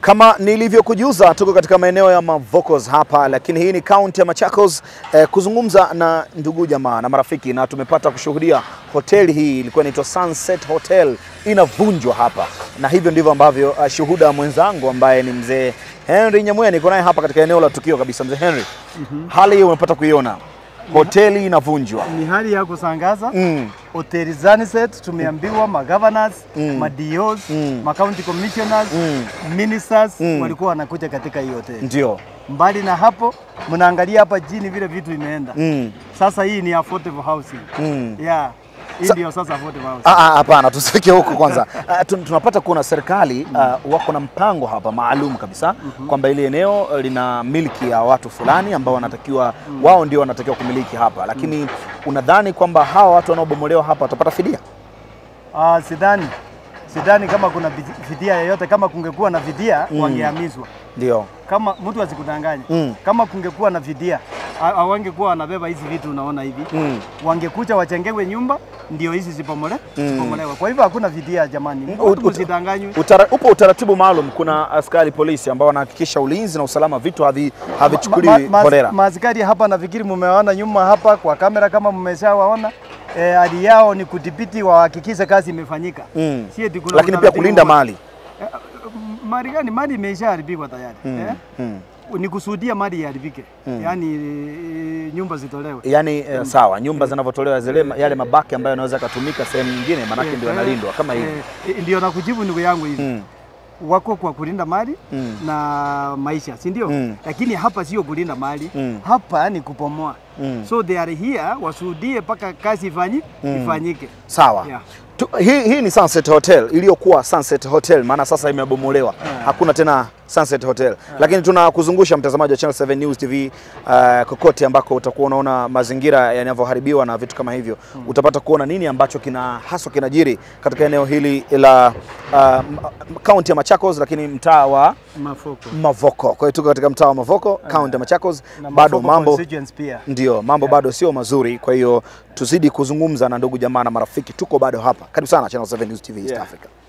Kama nilivyokujuza tuko katika maeneo ya Mavokos hapa, lakini hii ni kaunti ya Machakos eh, kuzungumza na ndugu jamaa na marafiki, na tumepata kushuhudia hoteli hii ilikuwa inaitwa Sunset Hotel inavunjwa hapa, na hivyo ndivyo ambavyo uh, shuhuda mwenzangu ambaye ni mzee Henry Nyamwea niko naye hapa katika eneo la tukio kabisa. Mzee Henry, hali hii umepata kuiona, hoteli inavunjwa Ni hali ya kusangaza mm. hoteli Sunset tumeambiwa magovernors Mm. ma-DOs Mm. ma-county commissioners Mm. ministers Mm. walikuwa wanakuja katika hii hoteli. Ndio Mbali na hapo, mnaangalia hapa chini vile vitu imeenda. mm. Sasa hii ni affordable housing. Mm. Yeah. Hii Sa- ndio sasa affordable housing. Ah, ah, Hapana, tusifike huku kwanza. Ah, tun- tunapata kuona serikali ah, wako na mpango hapa maalum kabisa kwamba ili eneo eh, lina miliki ya watu fulani ambao wanatakiwa wao ndio wanatakiwa kumiliki hapa, lakini unadhani kwamba hawa watu wanaobomolewa hapa watapata fidia? Ah, sidhani. Sidhani kama kuna vidi- fidia yoyote. Kama kungekuwa na fidia Mm. wangehamizwa. Ndio. Kama mtu asikudanganye. Mm. Kama kungekuwa na fidia ha- hawangekuwa wanabeba hizi vitu unaona hivi. Mm. wangekuja wachengewe nyumba ndio hizi zipomole Mm. zipomolewa. Kwa hivyo hakuna fidia jamani, ut- watu ut- msidanganywe. Utara, upo utaratibu maalum, kuna askari polisi ambao wanahakikisha ulinzi na usalama, vitu havi- havichukuliwi Ma- ma- holela. Maaskari hapa nafikiri mumewaona nyuma hapa kwa kamera, kama mmeshawaona eh, hali yao ni kudhibiti, wahakikishe kazi imefanyika. Mm. Si eti kuna Lakini pia utaratibu kulinda wa- mali. Eh, mali gani? Mali imeshaharibika tayari Mm. eh? Mm. Ni kusudia mali iharibike, yaani eh, nyumba zitolewe. Yaani eh, sawa, nyumba zinavyotolewa zile ma- yale mabaki ambayo yanaweza yakatumika sehemu nyingine, maanake Eh, ndio eh, yanalindwa kama hivi. eh, ndio nakujibu ndugu yangu hivi Mm. wako kwa kulinda mali Mm. na maisha, si ndio? Mm. Lakini hapa sio kulinda mali Mm. hapa ni kupomoa. Mm. So they are here washuhudie mpaka kazi ifanyi, Mm. ifanyike. Sawa. Yeah. Tu, hii, hii ni Sunset Hotel iliyokuwa Sunset Hotel, maana sasa imebomolewa, hakuna tena Sunset Hotel. Lakini tunakuzungusha mtazamaji wa Channel 7 News TV uh, kokote ambako utakuwa unaona mazingira yanavyoharibiwa na vitu kama hivyo, utapata kuona nini ambacho kina haswa kinajiri katika eneo hili la kaunti ya Machakos, lakini mtaa wa Mafoko. Mavoko. Kwa hiyo tuko katika mtaa wa Mavoko, kaunti ya Machakos, Na bado Mafoko mambo constituency pia. ndio mambo bado sio mazuri, kwa hiyo tuzidi kuzungumza na ndugu jamaa na marafiki, tuko bado hapa. Karibu sana Channel 7 News TV East Yeah. Africa.